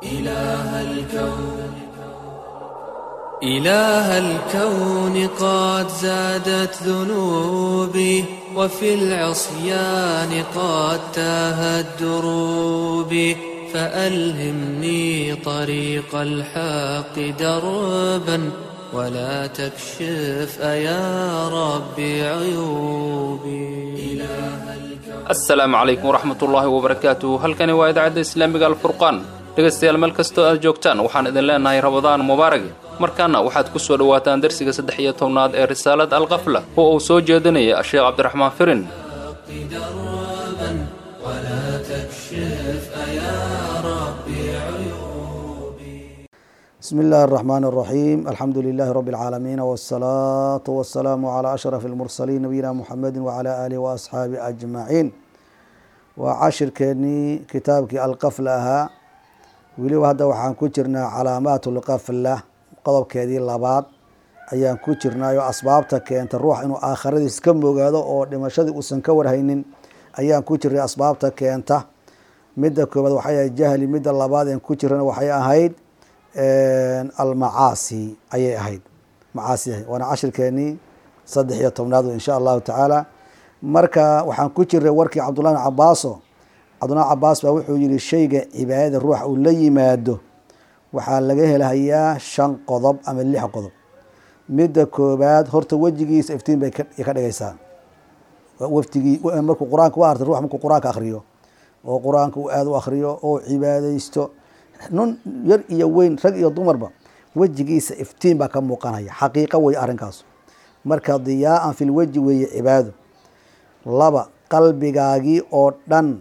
إله الكون إله الكون قد زادت ذنوبي وفي العصيان قد تاهت دروبي فألهمني طريق الحق دربا ولا تكشف أيا ربي عيوبي asalaamu calaykum waraxmatullaahi wabarakaatu halkani waa idaacadda islaamiga alfurqaan dhegaystayaal meel kastoo aad joogtaan waxaan idin leenahay rabadaan mubaarag markaana waxaad ku soo dhowaataan darsiga saddex iyo tobnaad ee risaalad alkafla oo uu soo jeedinaya sheekh cabdiraxmaan firin دربا ولا تكشف أيا ربي عيوبي بسم الله الرحمن الرحيم الحمد لله رب العالمين والصلاة والسلام على أشرف المرسلين نبينا محمد وعلى آله وأصحابه أجمعين وعشر كني كتابك القفلة ها ولي هذا وحان كجرنا علامات القفلة قضب كذي اللباد ayaan ku jirnaayo asbaabta keenta ruux inuu aakhiradiis ka mogaado oo dhimashadii uusan ka warhaynin ayaan ku jirnay asbaabta keenta midda koobaad waxay ahayd jahli midda labaad aan ku jirana waxay ahayd almacaasi ayay ahayd macaasi ahayd waana cashirkeenii saddex iyo tobnaad insha allahu tacaala marka waxaan ku jirnay warkii cabdullahi bin cabaaso cabdullahi cabaas baa wuxuu yihi shayga cibaadada ruuxa uu la yimaado waxaa laga helahayaa shan qodob ama lix qodob midda koobaad horta wejigiisa iftiin bay ka dhigaysaa waftigii markuu qur-aanka u artay ruux markuu qur-aanka akriyo oo qur-aanka uu aada u akriyo oo cibaadaysto nun yar iyo weyn rag iyo dumarba wejigiisa iftiin baa ka muuqanaya xaqiiqo wey arrinkaas marka diyaaan fil weji weeye cibaado laba qalbigaagii oo dhan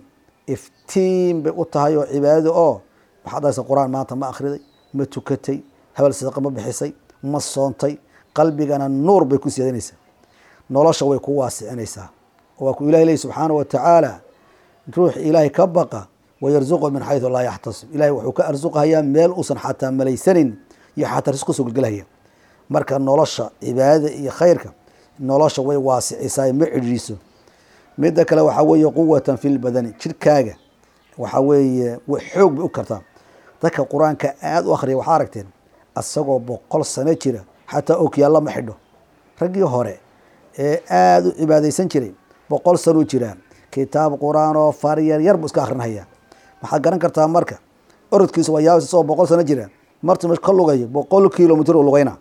iftiin bay u tahay oo cibaadada oo waxaad dhahaysa qur-aan maanta ma akhriday ma tukatay habal sadaqa ma bixisay ma soontay qalbigana nuur bay ku siyadanaysaa nolosha way ku waasicinaysaa waa ku ilahi leyi subxaana wa tacaala ruux ilaahay ka baqa wayarzuqu min xaysu laa yaxtasib ilahay wuxuu ka arsuqahayaa meel uusan xataa malaysanin iyo xataa risqu soo gelgelahaya marka nolosha cibaadada iyo khayrka nolosha way waasicisaa ma cidhiiso midda kale waxaa weeye quwatan fi lbadani jirkaaga waxaa weeye xoog bay u kartaa dadka qur-aanka aada u akhriya waxaa aragteen asagoo boqol sano jira xataa okyaalla ma xidho raggii hore ee aada u cibaadaysan jiray boqol sanuu jiraa kitaab qur-aan oo faryar yar buu iska akrinhayaa maxaad garan kartaa marka orodkiisa waa yaabas isagoo boqol sano jira martuu meesha ka lugayo boqol kilomitr u lugayna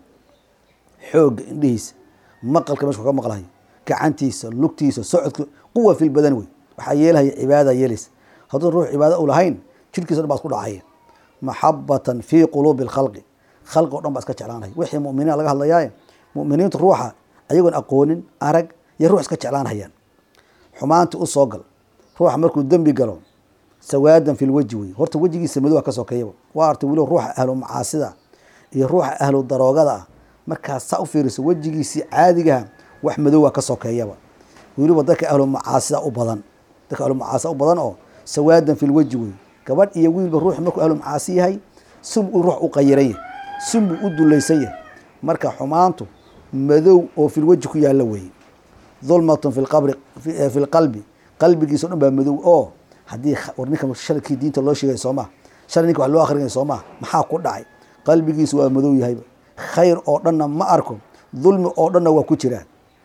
xoogga indhihiisa maqalka meeshu ka maqlahayo gacantiisa lugtiisa socodka quwa fil badan wey waxaa yeelahaya cibaadada yeelaysa hadduu ruux cibaada u lahayn jirkiisa dhan baa isku dhacaya maxabatan fii quluubi lkhalqi khalqi o dhan baa iska jeclaanaya wixii muminiina laga hadlayaaye muminiintu ruuxa ayagoon aqoonin arag iyo ruux iska jeclaanhayaan xumaanti u soo gal ruuxa markuu dembi galo sawaadan fil weji wey horta wejigiisa madowa ka sokeeyaba waa artay weliba ruuxa ahlu macaasida iyo ruuxa ahlu daroogada ah markaas saa u fiiriso wejigiisii caadigaha wax madowa ka sokeeyaba weliba dadka ahlu macaasida u badan dadka ahlu macaasida u badan oo sawaadan fil weji wey gabadh iyo wiilba ruux markuu ahlu macaasi yahay sim uu ruux u qayiran yahay sim buu u dulaysan yahay marka xumaantu madow oo fil weji ku yaalla weeye dulmatun fi qabri fi lqalbi qalbigiisa o dhan baa madow oo haddii war ninka sharkii diinta loo sheegay soo maha shal ninka wax loo akrinay soo maha maxaa ku dhacay qalbigiisa waa madow yahayba khayr oo dhanna ma arko dulmi oo dhanna waa ku jiraan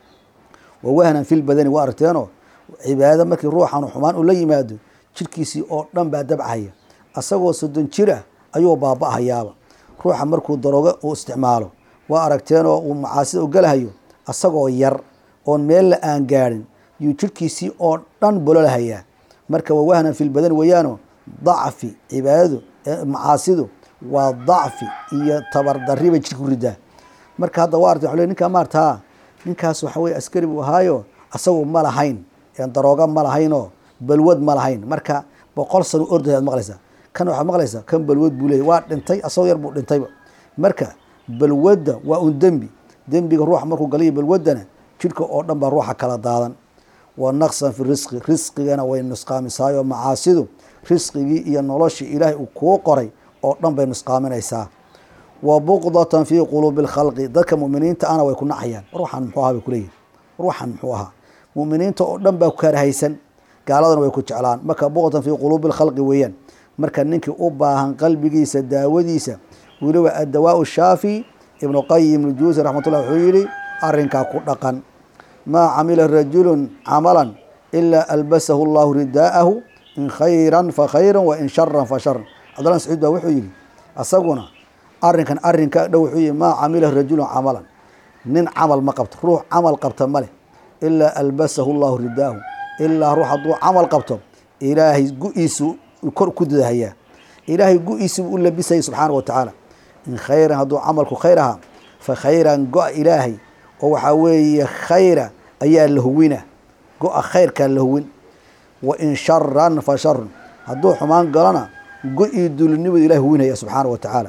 wa wahnan fil badani waa aragteenoo cibaado markii ruuxan xumaan uu la yimaado jirkiisii oo dhan baa dabcaya asagoo soddon jira ayuu baaba-hayaaba ruuxa markuu daroogo uu isticmaalo waa aragteenoo uu macaasida u galahayo asagoo yar oon meella aan gaadhin yuu jirkiisii oo dhan bololahayaa marka waa wahnan fil badan weeyaano dacfi cibaadadu macaasidu waa dacfi iyo tabardarri bay jirka ku ridaa marka hadda waa artay wale ninkaa maartaa ninkaas waxa weye askari buu ahaayo asagu ma lahayn darooga ma lahaynoo balwad ma lahayn marka boqol sano ordahay ad maqlaysaa kan waxaad maqlaysaa kan balwad buu leeyay waa dhintay asagoo yar buu dhintayba marka balwadda waa un dembi dembiga ruuxa markuu galayo balwaddana jidhka oo dhan baa ruuxa kala daadan wa naqsan fi risqi risqigana way nusqaamisaayo macaasidu risqigii iyo noloshii ilaahay uu kuu qoray oo dhan bay nusqaaminaysaa wa buqdatan fii quluubi lkhalqi dadka muminiinta ana way ku nacayaan ruuxan muxuu ahaa bay kuleeyihin ruuxan muxuu ahaa muminiinta oo dhan baa ku karahaysan gaaladana way ku jeclaan marka buqdatan fii quluubi lkhalqi weeyaan marka ninkii u baahan qalbigiisa daawadiisa weliba addawaau shaafi ibnu qayim ljuusi raxmatullah wuxuu yihi arrinkaa ku dhaqan maa camila rajulun camalan ilaa albasahu llahu ridaa'ahu in khayran fa khayran wa in sharan fa sharan cabdullah sacuud baa wuxuu yihi asaguna arrinkan arrinka dhow wuxuu yihi maa camila rajulun camalan nin camal ma qabto ruux camal qabta ma leh ilaa albasahu llahu ridaahu ilaa ruux hadduu camal qabto ilaahay gu-iisu kor ku dadahayaa ilaahay gu-iisu u labisayay subxaana wa tacaala in khayran hadduu camalku khayr ahaa fa khayran go-a ilaahay oo waxaa weeye khayra ayaa la huwina go-a khayrkaa la huwin wa in sharan fa sharun hadduu xumaan galona go-ii dulinimadu ilahay huwinaya subxaana wa tacaala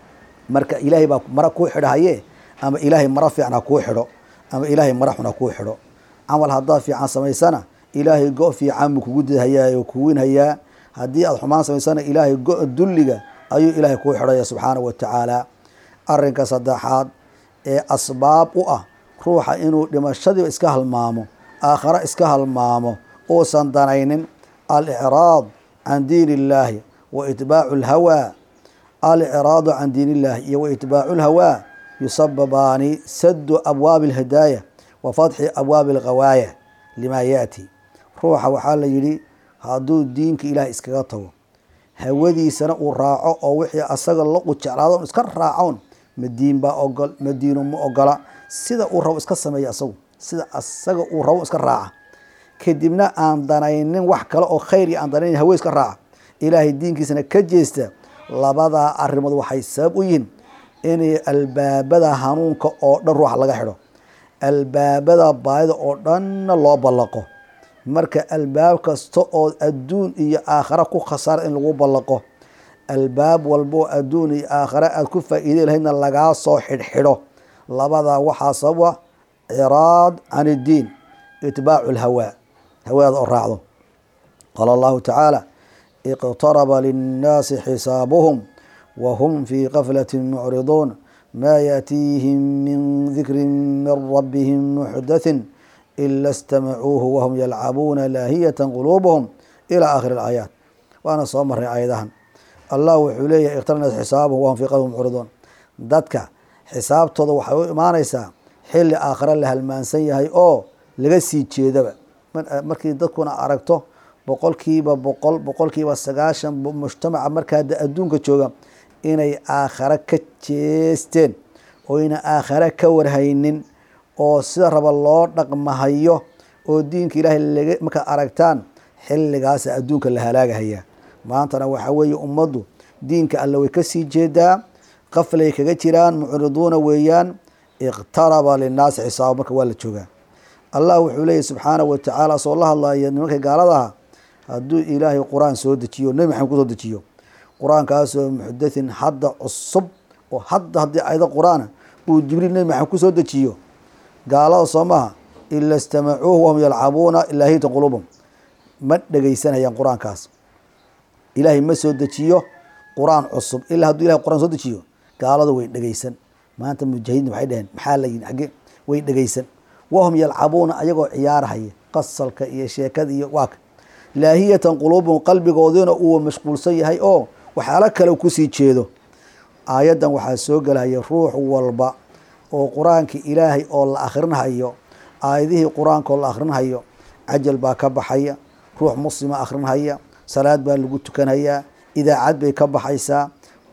marka ilaahay baa mara kuu xidhahaye ama ilaahay mara fiican ha kuu xidho ama ilaahay mara xun ha kuu xidho camal haddaad fiican samaysana ilaahay go fiican buu kugu didhayaa oo kuwinhayaa haddii aad xumaan samaysana ilaahay go dulliga ayuu ilaahay kuu xidhaya subxaana wa tacaala arrinka saddexaad ee asbaab u ah ruuxa inuu dhimashadiiba iska halmaamo aakhare iska halmaamo uusan danaynin alicraad can diin illaahi wa itbaacu lhawaa alicraadu can diin illahi iyo wa itbaacu lhawaa yusababaani sadu abwaabi alhidaaya wa fatxi abwaabi alghawaaya limaa yaati ruuxa waxaa la yidhi hadduu diinka ilaah iskaga tago hawadiisana uu raaco oo wixii asaga u jeclaado iska raacoon madiin baa ogol madiinu ma ogola sida uu rabo iska sameeya asagu sida asaga uu rabo iska raaca kadibna aan danaynin wax kale oo khayr iyo aan danaynin hawe iska raaca ilaahay diinkiisana ka jeesta labadaa arrimood waxay sabab u yihiin inay albaabada hanuunka oo dhan ruuxa laga xidho albaabada baayida oo dhanna loo ballaqo marka albaab kasta oo adduun iyo aakhare ku khasaara in lagu ballaqo albaab walboo adduun iyo aakhare aada ku faa'iidey lahaydna lagaa soo xidhxidho labadaa waxaa sababa ciraad can iddiin itbaacu lhawaa hawaada oo raacdo qaala allahu tacaala iqtaraba linnaasi xisaabuhum wa hum fii gaflati mucriduun ma yaatiihim min dikri min rabbihim muxdathin ila istamacuuhu wahum yalcabuuna laahiyata quluubuhum ilaa aakhiri alaayaat waana soo maray aayadahan allah wuxuu leeyahay iqtarnas xisaabuhum wahum fii qaflati mucriduun dadka xisaabtooda waxay u imaanaysaa xilli aakhare la halmaansan yahay oo laga sii jeedaba markii dadkuna aragto boqolkiiba boqol boqolkiiba sagaashan mujtamaca markaa adduunka jooga inay aakhare ka jeesteen oyna aakhare ka warhaynin oo sida raba loo dhaqmahayo oo diinka ilaahay laga markaad aragtaan xilligaasa adduunka la halaagahayaa maantana waxaa weeye ummaddu diinka alle way kasii jeedaa qaflay kaga jiraan mucriduuna weeyaan iqtaraba linnaasi xisaaba marka waa la joogaa allah wuxuu leeyahy subxaana wa tacaala soo la hadlaya nimanka gaaladaha hadduu ilaahay qur-aan soo dejiyo nebi maxamed kusoo dejiyo qur-aankaasoo muxdathin hadda cusub oo hadda haddii ayado qur-aana uu jibriil nebi maxamed kusoo dejiyo gaalada soo maha ila istamacuuhu wahum yalcabuuna ilaahiyata quluubum ma dhegeysanayaan qur-aankaas ilaahay ma soo dejiyo qur-aan cusub ilaa hadduu ilahay qur-aan soo dejiyo gaaladu way dhegeysan maanta mujaahidiin waxay dhaheen maxaa la yihi agge way dhegeysan wahum yalcabuuna ayagoo ciyaarhaya qasalka iyo sheekada iyo waaka laahiyatan quluubum qalbigoodina uu mashquulsan yahay oo waxyaalo kale kusii jeedo aayaddan waxaa soo gelaya ruux walba oo qur-aanka ilaahay oo la akhrinhayo aayadihii qur-aanka oo la akhrinhayo cajal baa ka baxaya ruux muslima akhrinhaya salaad baa lagu tukanhayaa idaacad bay ka baxaysaa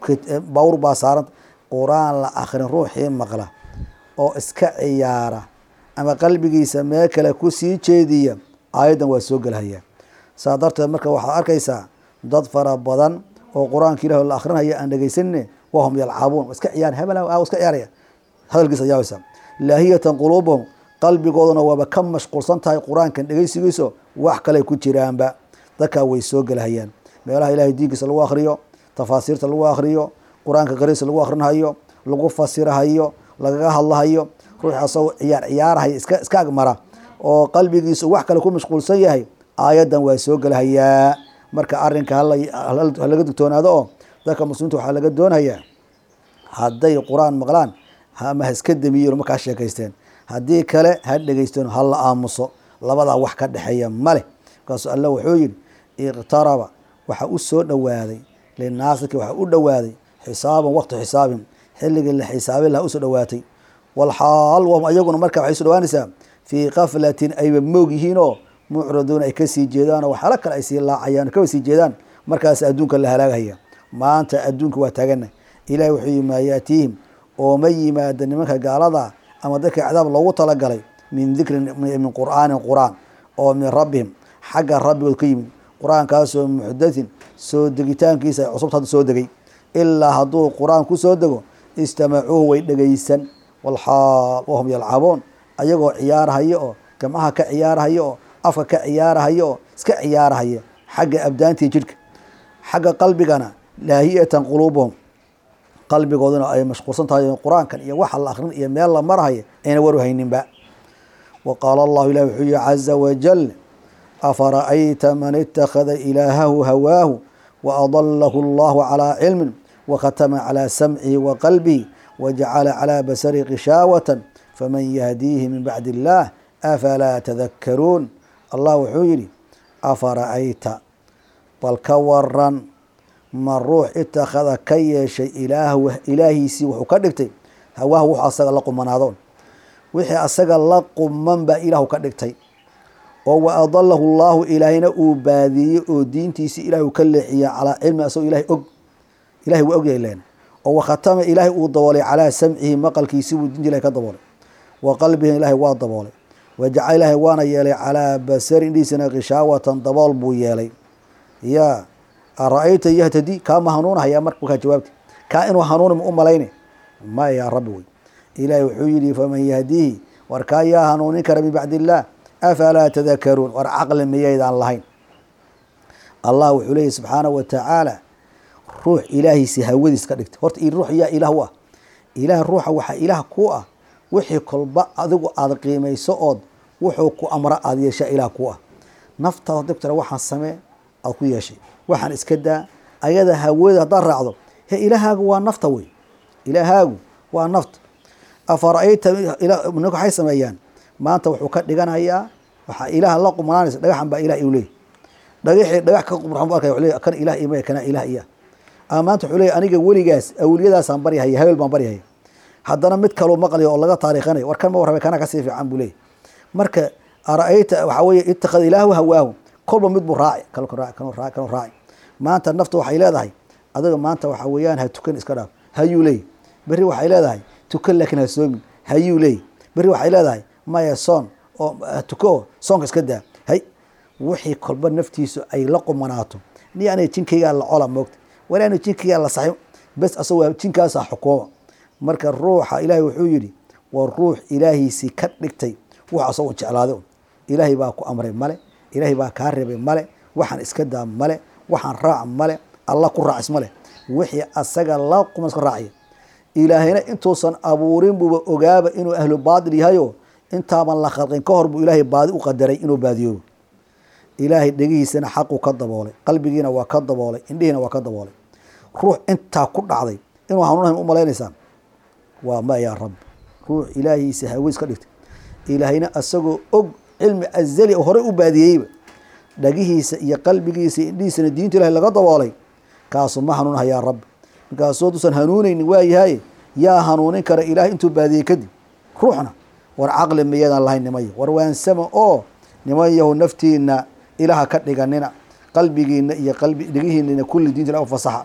bawr baa saaran qur-aan la akhrin ruuxii maqla oo iska ciyaara ama qalbigiisa meel kale kusii jeediya aayaddan waa soo gelhayaa saa darteed marka waxaad arkaysaa dad fara badan oo qur-aanka ilahi la akhrinaya aan dhegeysanine wahum yalcabuun iska ciyaar hebel iska ciyaaraya hadalkiisa yaabaysa laahiyatan quluubuhum qalbigooduna waaba ka mashquulsan tahay qur-aankan dhegeysigiiso wax kale ku jiraanba dadkaa way soo gelhayaan meelaha ilahay diinkiisa lagu akhriyo tafaasiirta lagu akhriyo qur-aanka qariisa lagu akhrinhayo lagu fasirahayo lagaga hadlahayo ruux asagoo ciyaar ciyaarahaya iska iska agmara oo qalbigiisu wax kale ku mashquulsan yahay aayaddan waa soo gelhayaa marka arrinka halaga digtoonaado oo dadka muslimiinta waxaa laga doonayaa hadday qur-aan maqlaan ama ha iska damiyen markaa sheekaysteen haddii kale ha dhegeysteen ha la aamuso labadaa wax ka dhexeeya maleh markaasuu alla wuxuu yihi iqtaraba waxaa u soo dhowaaday linaasiki waxaa u dhowaaday xisaaban waqti xisaabin xilligii la xisaabin lahaa usoo dhowaatay walxaal wahum ayaguna marka waxay usoo dhawaanaysaa fii kaflatin ayba moog yihiinoo mucriduuna ay kasii jeedaan oo waxyaalo kale ay sii laacayaan kaba sii jeedaan markaas adduunka la halaagahaya maanta adduunka waa taagana ilahi wuxuu yii maa yaatiihim ooma yimaada nimanka gaalada ama dadka cadaab loogu talagalay min dikrin min qur'aanin qur-aan oo min rabbihim xagga rabbigood ka yimid qur-aankaasoo muxdathin soo degitaankiisa ay cusubta hadda soo degay ilaa hadduu qur-aan ku soo dego istamacuuhu way dhegaysan walxaal wahum yalcabuun ayagoo ciyaarahaya oo gamcaha ka ciyaarahaya oo afka ka ciyaarahaya oo iska ciyaarahaya xagga abdaantii jidhka xagga qalbigana laahiyatan quluubuhum qalbigooduna ay mashquulsan tahay qur-aankan iyo waxa la akrin iyo meel la marahaya ayna waru hayninba wa qaala allahu ilah wuxuu yihi caza wajal afara'ayta man ittakhada ilaahahu hawaahu wa adalahu allahu calaa cilmin wakhatama calaa samcihi wa qalbihi wajacala calaa basari kishaawatan faman yahdiihi min bacdi illaah afalaa tadakkaruun allah wuxuu yidhi afara'ayta bal ka waran ma ruux itakhada ka yeeshay ilaah ilaahiisii wuxuu ka dhigtay hawaahu wuxuu asaga la qumanaadoon wixii asaga la quman baa ilaahu ka dhigtay oo wa adalahu llahu ilaahayna uu baadiyey oo diintiisii ilaahu ka leexiya calaa cilmi asagoo ilahay og ilahay waa ogyahay len oo wakhatama ilaahay uu daboolay calaa samcihi maqalkiisi buu diinta ilahay ka daboolay wa qalbihi ilaahay waa daboolay wajacal ilaahay waana yeelay calaa basari indhiisina kishaawatan dabool buu yeelay ya ara-ayta yahtadi kaama hanuunahaya marka markaa jawaabti kaa inuu hanuuni ma u malayne maya yaa rabbi wey ilaahay wuxuu yihi faman yahdiihi war kaa yaa hanuunin kara min bacdi illaah afalaa tadakaruun war caqli miyaydaan lahayn allah wuxuu leeyahy subxaanahu wa tacaala ruux ilaahiisi hawadiis ka dhigtay horta ruux yaa ilaah u ah ilaah ruuxa waxaa ilaah ku ah wixii kolba adigu aada qiimayso ood wuxuu ku amra aada yeeshaa ilaah ku ah naftaada hadii ku tira waxaan samee aada ku yeeshay waxaan iska daa ayada hawada haddaad raacdo he ilaahaagu waa nafta wey ilaahaagu waa nafta afara-ayta ninka waxay sameeyaan maanta wuxuu ka dhiganayaa waxaa ilaah la qumanaanaysa dhagaxan baa ilah iu leey dhagaxii dhagax ka qumran bu arkaya wuxuu leey kan ilah imaya kana ilah iya ama maanta wuxuu leey aniga weligaas awliyadaasaan baryahaya habeel baan baryahaya haddana mid kaloo maqlayo oo laga taariikhanayo war kan ma warrabay kana kasii fiican buu leeyay marka ara-ayta waxaa weeye ittakhada ilaahu hawaahu kolba mid buu raaci kal raaci kanu raaci kanu raaci maanta nafta waxay leedahay adiga maanta waxaa weeyaan ha tukan iska dhaaf hayuu leey berri waxay leedahay tukan laakiin ha soomin hayuu leey berri waxay leedahay maya soon oo tuko soonka iska daa hay wixii kolba naftiisu ay la qumanaato ni aniga jinkaygaa la cola moogta war aniga jinkaygaa la saxi bes asagoo jinkaasaa xukuuma marka ruuxa ilaahay wuxuu yidhi waa ruux ilaahiisii ka dhigtay wax asagoo jeclaaday un ilaahay baa ku amray male ilaahay baa kaa reebay male waxaan iska daa male waxaan raac male alla ku raacis male wixii asaga la quman iska raacaya ilaahayna intuusan abuurin buuba ogaaba inuu ahlu baatil yahayo intaaban la khalqin ka hor buu ilaahay baadi u qadaray inuu baadiyoobo ilaahay dhegihiisana xaqu ka daboolay qalbigiina waa ka daboolay indhihiina waa ka daboolay ruux intaa ku dhacday inuu hanuunahan u malaynaysaa waa ma yaa rabbi ruux ilaahiisa haweys ka dhigtay ilaahayna asagoo og cilmi azali oo horey u baadiyeyba dhagihiisa iyo qalbigiisa iyo indhihiisana diinta ilahay laga daboolay kaasu ma hanuunha yaa rabbi markaasoo duusan hanuunaynin waayahay yaa hanuunin kara ilahay intuu baadiyey kadib ruuxna war caqli miyadaan lahayn nimayo war waansama oo nimayahu naftiina ilaha ka dhiganina qalbigiina iyo qalbi dhegihiinana kulli diinta ilah u fasaxa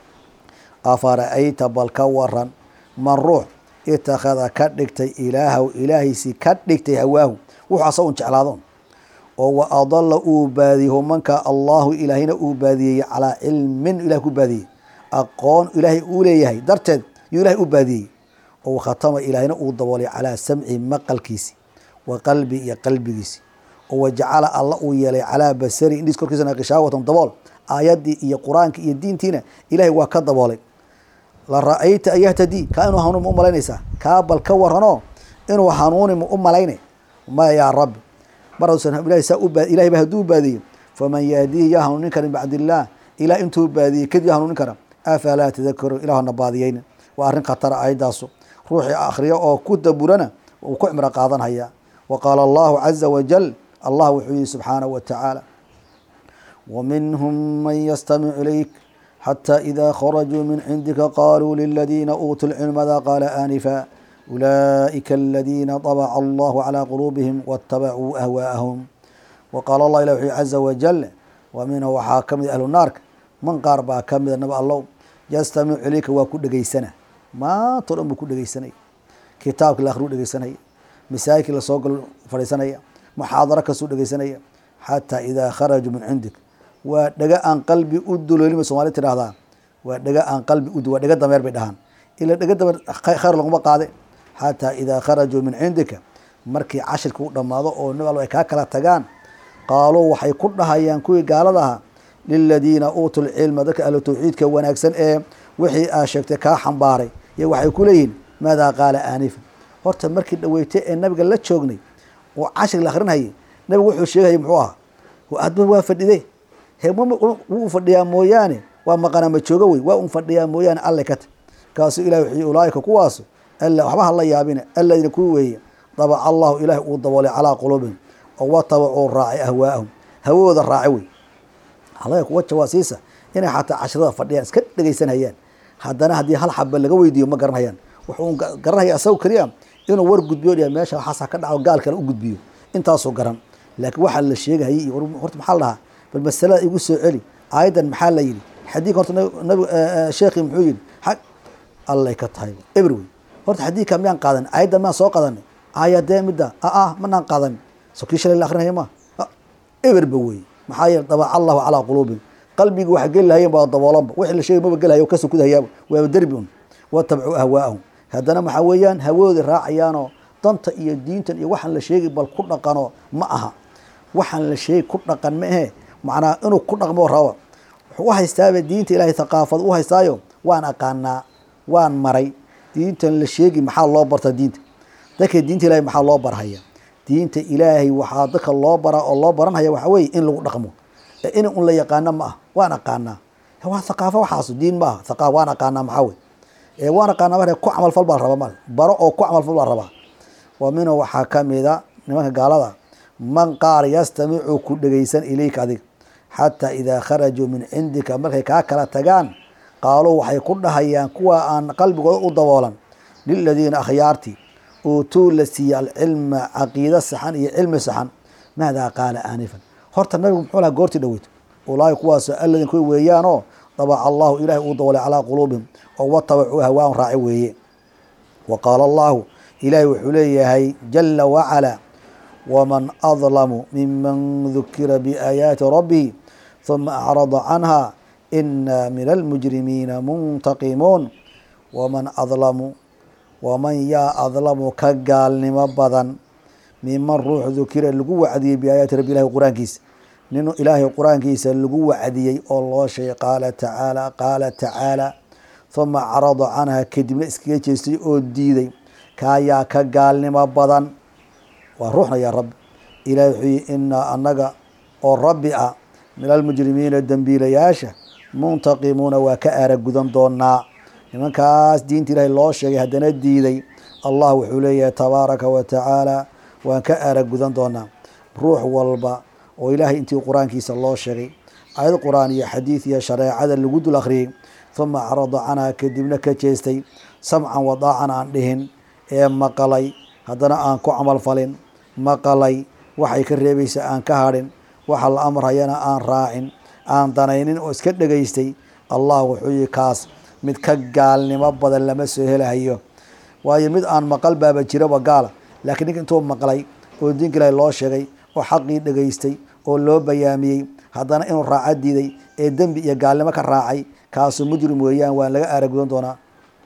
afara-ayta bal ka waran man ruux itakhada ka dhigtay ilaahaw ilaahiisii ka dhigtay hawaahu wuxuu asagun jeclaadoon oo wa adala uu baadiyey humanka allahu ilaahayna uu baadiyey calaa cilmin ilah ku baadiyey aqoon ilaahay uu leeyahay darteed yuu ilahay u baadiyey oo khatama ilaahayna uu daboolay calaa samci maqalkiisi wa qalbi iyo qalbigiisi oo wajacala alla uu yeelay calaa basari indhiis korkiisana kishaawatan dabool aayaddii iyo qur-aankii iyo diintiina ilahay waa ka daboolay la ra-ayta an yahtadii kaa inuu hanuuni ma u malaynaysaa kaa bal ka waranoo inuu hanuuni ma u malayne maya yaa rabbi mar haduusan ilahay saa u baad ilahay ba hadduu baadiyo faman yahdiihi yaa hanuunin kara min bacdi illaah ilah intuu baadiyey kadib yaa hanuunin kara afalaa tadakaruun ilahuna baadiyeyna waa arrin khatara aayadaasu ruuxii akhriyo oo ku daburana uu ku cimro qaadanhayaa wa qaala allahu caza wajal allah wuxuu yihi subxaanahu wa tacaala wa minhum man yastamicu ilayk حتى إذا خرجوا من عندك قالوا للذين أوتوا العلم ماذا قال آنفا أولئك الذين طبع الله على قلوبهم واتبعوا أهواءهم وقال الله إلى عز وجل ومنه waxaa ka mid ahlu naarka man qaar baa ka mida nab allow yastamicu ilayka waa ku dhegaysana maanta o dhan buu ku dhegeysanaya kitaabkii la akhriu dhegeysanaya masaajidkii lasoo galo fadhiisanaya muxaadaro kasuu dhegeysanaya xataa idaa kharajuu min cindik waa dhega aan qalbi u duloolima soomali tidhahdaa waa dhega aan qalbi u waa dhega dameer bay dhahaan ila dhega dameer khayr laguma qaade xataa idaa kharajuu min cindika markii cashirka u dhammaado oo nab allo ay kaa kala tagaan qaaluu waxay ku dhahayaan kuwii gaalada ahaa liladiina uutuu lcilma dadka ahlu tawxiidka wanaagsan ee wixii aa sheegtay kaa xambaaray iyo waxay ku leeyihin maadaa qaala aanifa horta markii dhaweytay ee nabiga la joognay oo cashir la akrinhayay nabigu wuxuu sheegayay muxuu ahaa adba waa fadhide he wuu fadhiyaa mooyaane waa maqanaa ma joogo wey waa un fadhiyaa mooyaane alle ka ta kaasuu ilahi wuxuu ulaaika kuwaasu waxba ha la yaabina aladiina kuwi weeye dabaca allahu ilaahi uu daboolay calaa quluubihim oo watabacuu raacay ahwaa'ahum hawadooda raaci wey halaga kuwa jawaasiisa inay xataa cashrada fadhiyaan iska dhegeysanhayaan haddana haddii hal xaba laga weydiiyo ma garanhayaan wuxuu garanhaya asaga keliya inuu war gudbiyo dhia meesha waxaasa ka dhaco gaal kale u gudbiyo intaasoo garan laakiin waxaa la sheegahayay iyo horta maxaa la dhahaa bal masalada igu soo celi aayaddan maxaa la yidhi xadiidka horta nabi sheekhi muxuu yidhi xag allay ka tahay eber wey horta xadiidka miyaan qaadan aayaddan miyaan soo qadanay aayadee midda aa manaan qaadan so kii shalay la akrinaya ma eberba wey maxaa yeele dabaca allahu calaa quluubihim qalbigi waxa geli lahayeen baa daboolanba wixii la sheegay maba gelahayo ka sukudahayaaba waaba derbi un watabcuu ahwaa'ahum haddana maxaa weeyaan hawadoodii raacayaanoo danta iyo diintan iyo waxaan la sheegay bal ku dhaqano ma aha waxaan la sheegay ku dhaqan ma ahe macnaa inuu ku dhaqmo raba wuxuu u haystaaba diinta ilaahay thaqaafad u haystaayo waan aqaanaa waan maray diintan la sheegi maxaa loo barta diinta dadka diinta ilahay maxaa loo barhaya diinta ilaahay waxaa dadka loo baraa oo loo baranhaya waxa weye in lagu dhaqmo in un la yaqaano ma ah waan aqaanaa waa thaqaafo waxaas diin ma aha aqaa waan aqaanaa maxaa wey ee waan aqaanaa ma ku camalfal baa rabaa mal baro oo ku camalfal baa rabaa wa minhu waxaa kamida nimanka gaalada man qaar yastamicu ku dhegeysan ilayka adiga xataa idaa kharajuu min cindika markay kaa kala tagaan qaaluu waxay ku dhahayaan kuwa aan qalbigooda u daboolan liladiina akhyaartii uutuu la siiye alcilma caqiida saxan iyo cilmi saxan maadaa qaala aanifan horta nabigu muxuu laha goortii dhaweyto ulaahi kuwaas alladin kuwi weeyaanoo dabaca allahu ilaahay uu daboolay calaa quluubihim oo watabacuu hawaan raaci weeye wa qaala allahu ilaahay wuxuu leeyahay jala wacalaa waman adlamu miman dukira biaayaati rabbihi huma acrada canha ina min almujrimiina muntaqimuun waman adlamu waman yaa adlamu ka gaalnimo badan miman ruux dukira lagu wacdiyey biaayaati rabbi ilahi qur-aankiisa nin ilaahay qur-aankiisa lagu wacdiyey oo loo sheegay qaala tacaala qaala tacaala huma acrada canha kadibna iskaga jeestay oo diiday kaayaa ka gaalnimo badan waa ruuxna yaa rabbi ilahi wuxuu yihi inaa annaga oo rabbi ah min almujrimiina dembiilayaasha muntaqimuuna waa ka aaragudan doonaa nimankaas diinta ilaahay loo sheegay haddana diiday allah wuxuu leeyahay tabaaraka wa tacaala waan ka aaragudan doonaa ruux walba oo ilaahay intii qur-aankiisa loo sheegay ayad qur-aan iyo xadiid iyo shareecada lagu dul akhriyey huma acrada canha kadibna ka jeestay samcan wadaacan aan dhihin ee maqalay haddana aan ku camal falin maqalay waxay ka reebaysa aan ka hadhin waxa la amrayana aan raacin aan danaynin oo iska dhegaystay allah wuxuu yihi kaas mid ka gaalnimo badan lama soo helahayo waayo mid aan maqal baaba jiraba gaala laakiin ninka intuu maqlay oo diinka ilaahi loo sheegay oo xaqii dhegaystay oo loo bayaamiyey haddana inuu raaca diiday ee dembi iyo gaalnimo ka raacay kaasuu mujrim weeyaan waan laga aaragudan doonaa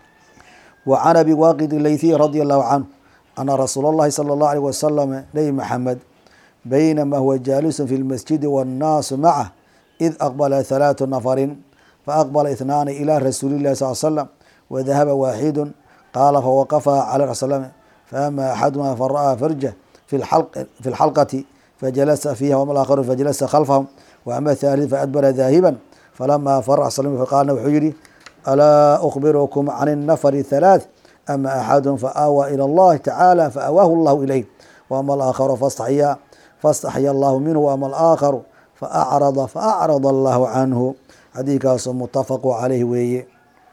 wa can abi waaqid laythiy radia allahu canhu ana rasuula اllahi salى اllahu alيh wasalam nebi maxamed baynama huwa jaalisun fi lmasjidi wاnnaasu macah id aqbala halaatu nafarin faaqbala ihnaani ilى rasuuli اllahi sal slam wadahaba waaxidu qaala fawaqafa cala rasul slam faama axaduma fara'aa farja fi lxalqati fajalasa fiiha wama aakharu fajalasa khalfahum waama thalid faadbara daahiban falama fara faqaalna wuxuu yihi alaa ukbirukum can الnafri halaaث ama axadu faawaa ilى اllahi tacaala faawaahu اllahu ilayh wama alaakharu fastaxya fastaxya allahu minhu wama alaakharu faacrada faacrada allahu canhu xadiidkaasoo muttafaqu caleyh weeye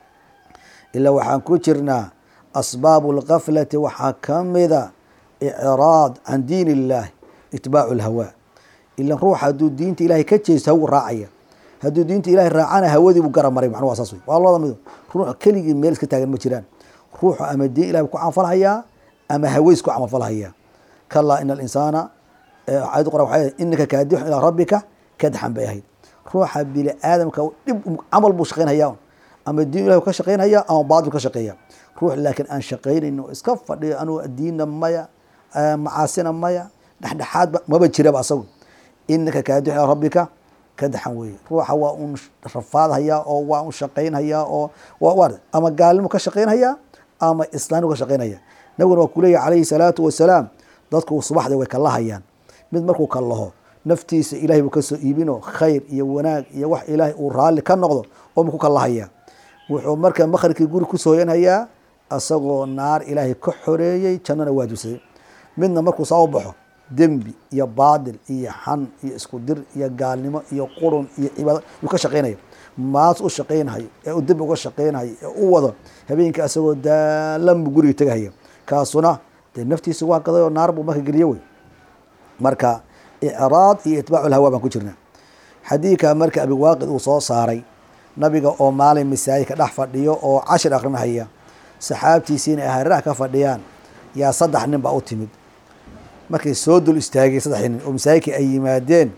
ilaa waxaan ku jirnaa asbaabu lgaflati waxaa ka mida icraad can diin illahi itbaacu lhawaa ilan ruux hadduu diinta ilahay ka jeesto hawu raacaya hadduu diinta ilahay raacana hawadii buu gara maray macnuu waa saas wey waa labada mid ruux keligii meel iska taagan ma jiraan ruuxu ama diin ilahay ku camalfalhayaa ama haweys ku camalfalhayaa kalaa ina alinsaana ayad qora waxay inaka kaadixun ilaa rabbika kadxan bay ahayd ruuxa bini aadamka dhib camal buu shaqaynhayaa ama diin ilahi ka shaqaynhaya ama baatil ka shaqeeya ruux laakiin aan shaqaynayn oo iska fadhiyo anuu diinna maya macaasina maya dhexdhexaadba maba jiraba asagu inaka kaadixun ilaa rabbika kadaxan weeye ruuxa waa un rafaadhayaa oo waa un shaqaynhayaa oo ama gaalnimo ka shaqaynhayaa ama islaanimu ka shaqaynhaya nabiguna waa kuleeyahy calayhi salaatu wasalaam dadku subaxdii way kalahayaan mid markuu kallaho naftiisa ilahay buu kasoo iibino khayr iyo wanaag iyo wax ilaahay uu raalli ka noqdo oo mu ku kallahaya wuxuu marka makhribkii guri kusoo hoyanhayaa isagoo naar ilaahay ka xoreeyey jannana waajibsaday midna markuu saa u baxo dembi iyo baadil iyo xan iyo isku dir iyo gaalnimo iyo qurun iyo cibaado yuu ka shaqaynaya maas u shaqaynhayo ee u dembi uga shaqaynhayo ee u wado habeenkii isagoo daalanbu guriga tegahaya kaasuna dee naftiisa waa gaday oo naar buu marka geliye wey marka icraad iyo itbaacu lhawa baan ku jirna xadiidka marka abiwaaqid uu soo saaray nabiga oo maalin masaajidka dhex fadhiyo oo cashir akrinahaya saxaabtiisiina ay hareeraha ka fadhiyaan yaa saddex nin baa u timid markay soo dul istaagay saddexdii nin oo masaajidkii ay yimaadeen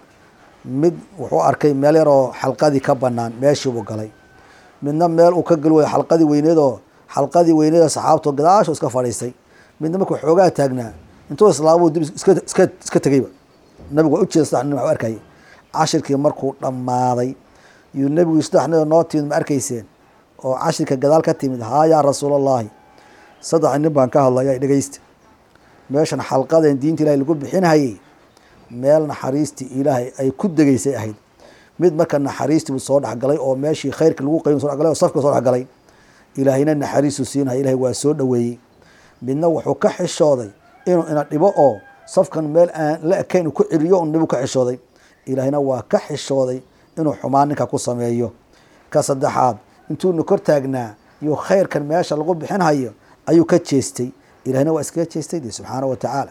mid wuxuu arkay meel yar oo xalqadii ka banaan meeshiibuu galay midna meel uu ka gali wayo xalqadii weyneed oo xalqadii weyneed oo saxaabto gadaasho iska fadhiistay midna markuu xoogaa taagnaa intuu islaamuu dib iska iska iska tegeyba nabigu waa ujeeda saddex nin waxu arkayay cashirkii markuu dhammaaday yuu nebigu saddex nin oo noo timid ma arkayseen oo cashirka gadaal ka timid haa yaa rasuulallaahi saddex nin baan ka hadlaya dhegeysta meeshan xalqaden diinta ilahay lagu bixinhayay meel naxariistii ilaahay ay ku degeysay ahayd mid marka naxariistii buu soo dhexgalay oo meeshii khayrka lagu qayb so dhexgalay oo safka soo dhexgalay ilaahayna naxariisuu siinaya ilahay waa soo dhoweeyey midna wuxuu ka xishooday inuu ina dhibo oo safkan meel aan la ekayn uu ku celiyo un dhibu ka xishooday ilaahayna waa ka xishooday inuu xumaan ninka ku sameeyo ka saddexaad intuuna kor taagnaa iyo khayrkan meesha lagu bixinhayo ayuu ka jeestay ilahina waa iskaga jeestay de subxaana wa tacaala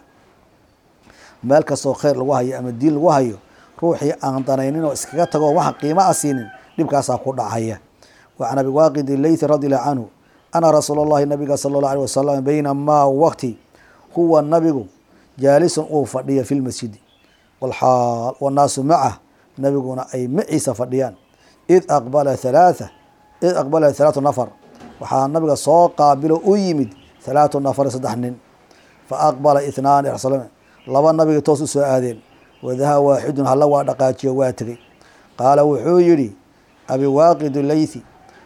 meel kastoo khayr lagu hayo ama diin lagu hayo ruuxii aan danaynin oo iskaga tago waxa qiimo a siinin dhibkaasaa ku dhacaya wa can abi waaqid leythi radi allahu canhu ana rasuul allahi nabiga sala allahu alيh wasalam baynamaa waqti huwa nabigu jaalisun uu fadhiya fi lmasjidi walxaal wannaasu macah nabiguna ay maciisa fadhiyaan id aqbala halaatha id aqbala halaatu nafar waxaa nabiga soo qaabilo u yimid halaatu nafar saddex nin fa aqbala ithnaani rsul laba nabiga toos u soo aadeen wadaha waaxidun halla waa dhaqaajiyo waa tegey qaala wuxuu yidhi abiwaaqidu leythi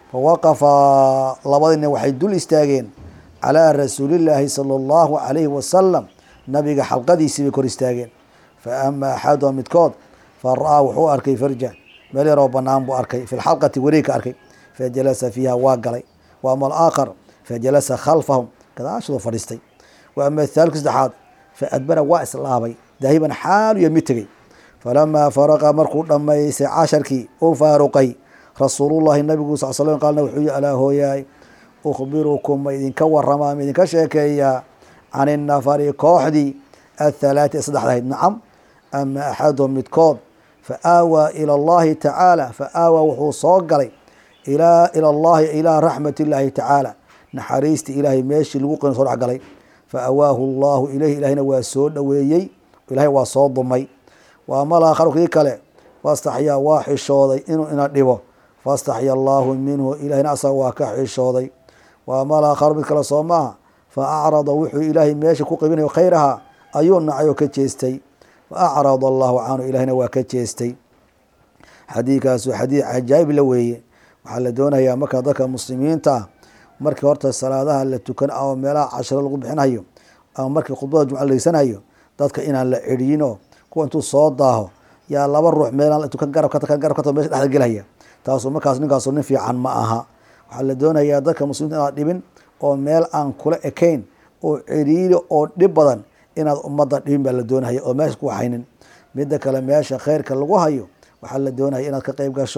fawaqafaa labadii nin waxay dul istaageen calaa rasuulillaahi sala allahu calayhi wasalam nabiga xalqadiisii bay kor istaageen fa ama axaduha midkood fa ra-aa wuxuu arkay farja meel yaroo banaan buu arkay fi lxalqati wareeg ka arkay fa jalasa fiiha waa galay wa ama alaakhar fa jalasa khalfahum gadaashadoo fadhiistay wa ama athaalku saddexaad fa adbara waa islaabay daahiban xaaluya mid tegey falamaa faraqa markuu dhammaystay casharkii uu faaruqay rasuulullahi nabigu sal slam qaalna wuxuu yihi alaa hooyaay ukhbirukum ma idinka waramaa ma idinka sheekeeyaa can innafari kooxdii athalaati ee saddexdahayd nacam ama axaduhum midkood fa aawaa ila allahi tacaala fa aawaa wuxuu soo galay ilaa ila allahi ilaa raxmat illaahi tacaala naxariistii ilaahay meeshii lagu qin so dhexgalay fa awaahu allahu ilayhi ilahina waa soo dhoweeyey ilahay waa soo dumay wa ama alaakharu kii kale fastaxyaa waa xishooday inuu ina dhibo fastaxya allaahu minhu ilahina asaga waa ka xishooday wa ama alaakharu mid kale soo maaha fa acrada wuxuu ilaahay meesha ku qibinayo khayraha ayuu nacay oo ka jeestay fa acrada allahu canhu ilahina waa ka jeestay xadiidkaas waa xadiid cajaa'ib la weeye waxaa la doonayaa marka dadka muslimiinta ah markii horta salaadaha la tukan oo meelaha cashiro lagu bixinhayo ama markii khudbada jumca la deysanayo dadka inaan la ceriyino kuwa intuu soo daaho yaa laba ruux meelaan tukan garab ka garab ka mesha dhexda gelhaya taasu markaas ninkaasu nin fiican ma aha waxaa la doonayaa dadka muslimiinta inaad dhibin oo meel aan kula ekayn oo ciriiri oo dhib badan inaad ummadda dhibin baa la doonaya oo meesha ku waxaynin midda kale meesha khayrka lagu hayo waxaa la doonaya inaad ka qeyb gasho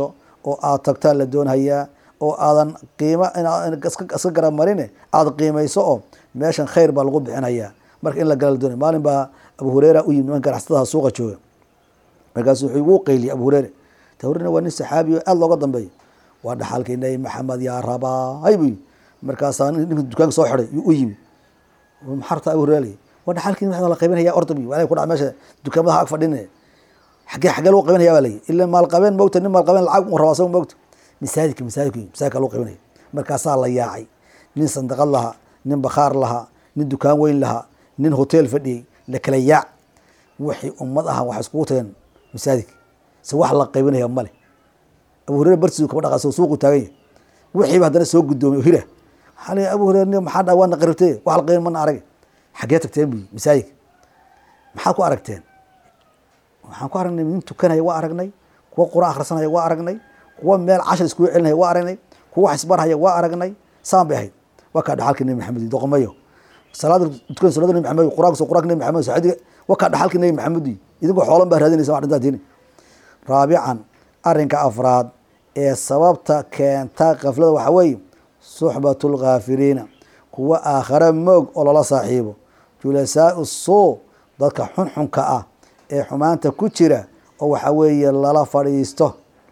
oo aad tagtaa la doonhayaa oo aadan qiimo inaad iska garab marine aada qiimayso oo meeshan khayr baa lagu bixinayaa marka in la gala la doonaya maalin baa abu hureyra u yimid niman ganacsatadaha suuqa jooga markaasu wuxuu igu qeyliyay abu hureyre ta hureyre waa nin saxaabi o aada looga dambeeyo waa dhaxalkii nabi maxamed yaa rabaay buu yimi markaasaa ninka dukaanka soo xiday yuu u yimi maxarta abu hureyre waa dhaxalkii nabi maxamed la qaybinaya orda bu waa ku dhac meesha dukaamadaha ag fadhinaya xagee xagee lagu qaybinaya baa layi ila maalqabeen moogta nin maalqabeen lacag u rabaa saga moogta masaajidka masaajidka masaajidka lagu qaybinaya markaasaa la yaacay nin sandaqad lahaa nin bakhaar lahaa nin dukaan weyn lahaa nin hotel fadhiyey la kala yaac wixii ummad aha waxay iskugu tageen masaajidka se wax la qaybinaya male abu hureyre bartiisu kaba dhaqaas suuqu taagan yahay wixiiba haddana soo guddoomay oo hira waxaa la abu hureyre maxaa dha waana qaribtay wax la qaybin mana arag xaggee tagteen buyi masaajidka maxaad ku aragteen waxaan ku aragnay nin tukanaya waa aragnay kuwa quraan akhrisanaya waa aragnay kuwa meel cashar iskugu celinaya waa aragnay kuwa wax isbarhaya waa aragnay saan bay ahayd waa kaa dhaxalkii nabi maxamed doqomayo salaada tukan sunada nabi maxamed quraanka soo quraanka nabi maxamed saadiga waa kaa dhaxalkii nabi maxamed idinkoo xoolan baa raadinaysa wax dhintaa diini raabican arrinka afraad ee sababta keenta kaflada waxaa weeye suxbatu lkaafiriina kuwa aakhare moog oo lala saaxiibo julasaau suu dadka xunxunka ah ee xumaanta ku jira oo waxaa weeye lala fadhiisto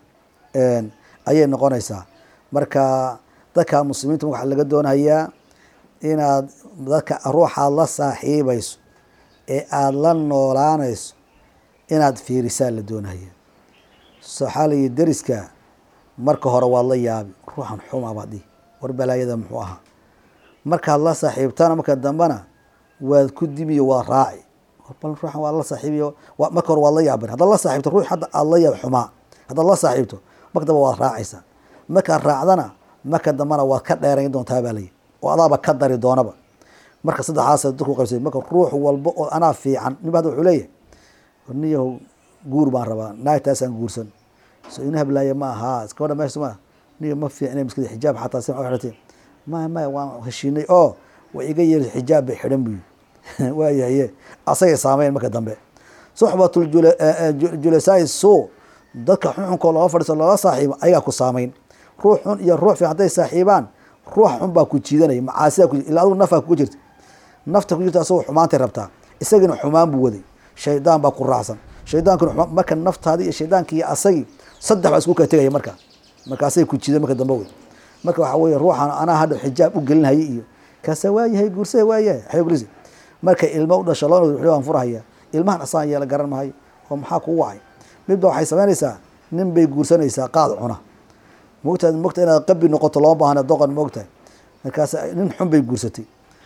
ayay noqonaysaa marka dadka muslimiinta waxaa laga doonayaa inaad dadka ruuxaad la saaxiibayso ee aada la noolaanayso inaad fiirisaa la doonaya waxaa layihi deriska marka hore waad la yaabi ruuxan xuma baad dhihi war balaayada muxuu ahaa markaad la saaxiibtana marka dambena waad ku dimiyo waad raaci bal ruuxan waad la saaxiibiyo marka hore waad la yaabin haddaad la saaxiibto ruux hadda aada la yaab xumaa haddaad la saaxiibto marka dambe waad raacaysaa markaad raacdana marka dambena waad ka dheerayn doontaa baa layihi oo adaaba ka dari doonaba marka saddexaas dadku qaybsay marka ruux walba oo anaa fiican ninba hadda wuxuu leeyahay niyahow guur baan rabaa naagtaasaan guursan so ina hablaaya ma ahaa gabadha meesha ma niyo ma fiicnay maskada xijaab xataa si xirtay maya maya waan heshiinay oo way iga yeeri xijaab bay xidhan buyi waayahaye asagay saameyn marka dambe suxbatul julasaai suu dadka xunxunkoo looga fadhiiso loola saaxiibo ayagaa ku saameyn ruux xun iyo ruux fiican hadday saaxiibaan ruux xun baa ku jiidanaya macaasida ku illa adigu nafaa kuga jirta nafta ku jirta asagoo xumaantay rabtaa isagina xumaan buu waday shaydaan baa ku raacsan shaydaankuna marka naftaadi iyo shaydaanki iyo asagii saddex baa isku kala tegaya marka markaasay ku jiidan marka dambe wey marka waxaa weeye ruuxan anaa hadha xijaab u gelinhaya iyo kaasa waayahay guursada waayahay xayoglis marka ilmo u dhasho loo waan furahaya ilmahan asaan yeela garan mahayo oo maxaa kugu wacay midba waxay samaynaysaa nin bay guursanaysaa qaad cuna mogtaad mogta inaad qabi noqoto looma baahna doqon moogtahay markaas nin xun bay guursatay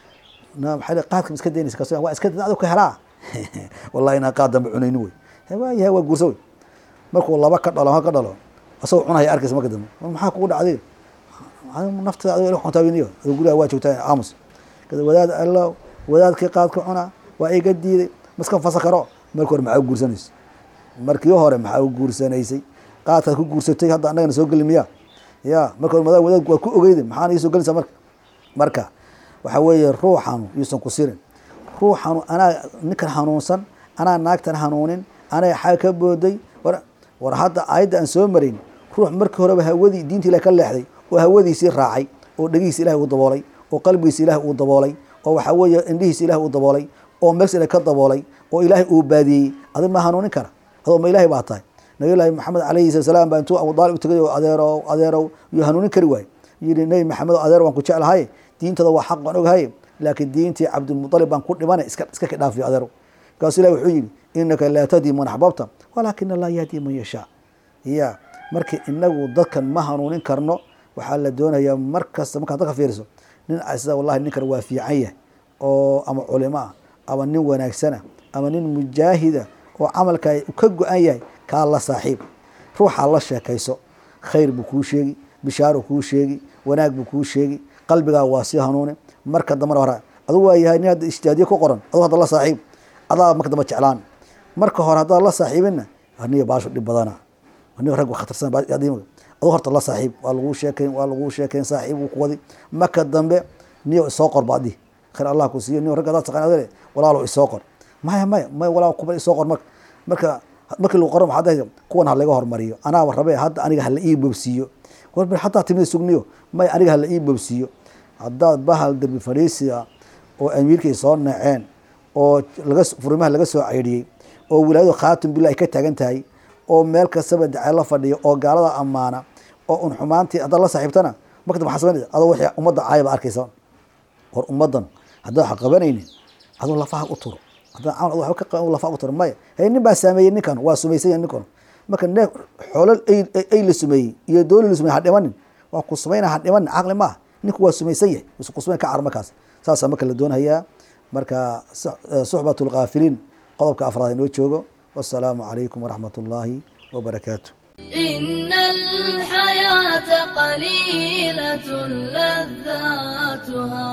maa qaadka iska daynaysa kas waa iska adu ka helaa wallahi inaan qaad dambe cunayni wey waayahay waa guursa wey markuu laba ka dhalo ha ka dhalo asagoo cunaya arkaysa marka dambe maxaa kugu dhacday naftada adigo xuntaawiniyo adigo guriga waa joogtaa aamus wadaad allo wadaadkii qaadka cunaa waa iga diiday maska fasa karo marki hore maxaa u guursanaysa markii hore maxaa u guursanaysay qaadkaad ku guursatay hadda annagana soo geli miya ya marka hore wadaadku waa ku ogeyda maxaana ii soo gelaysaa marka marka waxaa weeye ruuxanu yuusan ku sirin ruuxanu anaa ninkan hanuunsan anaa naagtan hanuunin anaa xaa ka booday war hadda aayadda aan soo marayn ruux markii horeba hawadii diinta ilahi ka leexday oo hawadiisii raacay oo dhegihiisa ilahi uu daboolay oo qalbigiisa ilahi uu daboolay oo waxaa weeye indhihiisa ilahi uu daboolay oo megs ilahi ka daboolay oo ilaahay uu baadiyey adi ma hanuunin kara adoo ma ilahi baa tahay nabiy llaahi maxamed alayhi sala salaam baa intuu abu aalib u tagay oo adeerow adeerow yuu hanuunin kari waaye yidhi nebi maxamed adeer waan ku jeclahay diintada waa xaq waan ogahay laakiin diintii cabdilmualib baan ku dhimanay iska iska ka dhaafiyo adeerow markaasu ilahi wuxuu yidhi inaka laa tahdi man axbabta walaakina allah yahdi man yashaa ya marka inagu dadkan ma hanuunin karno waxaa la doonayaa mar kasta markaad dadka fiiriso nin sida wallahi ninkan waa fiican yahay oo ama culimo ah ama nin wanaagsana ama nin mujaahida oo camalka ka go-an yahay kaa la saaxiib ruuxaa la sheekayso khayr buu kuu sheegi bishaaro kuu sheegi wanaag buu kuu sheegi qalbigaa waa sii hanuuni marka dambena hore adugu waa yahay nin hadda ijtihaadiye ku qoran adugu hadda la saaxiib adaa marka dambe jeclaan marka hore haddaad la saaxiibinna aniga baashu dhib badana aniga rag khatarsan adu horta la saaxiib waa laguu sheekayn waa laguu sheekayn saaxiib uu ku wadi marka dambe niyo isoo qor baadi khayr allah ku siiyo niyo rag hadaad taqaan adale walaalo isoo qor maya maya maya walaal kuba isoo qor marka marka markii lagu qoro maxaad dhahay kuwan ha laga hormariyo anaaba rabe hadda aniga hala ii boobsiiyo war bar hataa timida sugniyo may aniga hala ii boobsiiyo haddaad bahal derbi fadhiisiga oo amiirkay soo naceen oo laga furimaha laga soo ceydhiyey oo wilaayadu khaatum billah ay ka taagan tahay oo meel kastaba dacee la fadhiyo oo gaalada ammaana oo un xumaantii haddaad la saaxiibtana marka maxaa samaynaysa adoo wixii ummadda caayaba arkaysa war ummaddan haddaan wax qabanaynin adoo lafaha u turo haddaan cawn waxba ka qaban lafaha u turo maya hey nin baa saameeyey ninkan waa sumaysan yahay ninkan marka neef xoolo ay ay la sumeeyey iyo dooli la sumeeyey ha dhimanin waa ku sumayna ha dhimanin caqli maaha ninku waa sumaysan yahay isu ku sumayn ka car markaas saasaa marka la doonayaa marka suxbat lkaafiliin qodobka afraad inoo joogo wasalaamu calaykum waraxmat ullaahi wabarakaatu إن الحياة قليلة لذاتها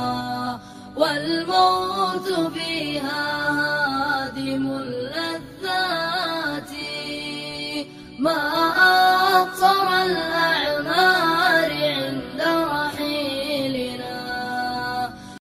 والموت فيها هادم اللذات ما أقصر الأعمال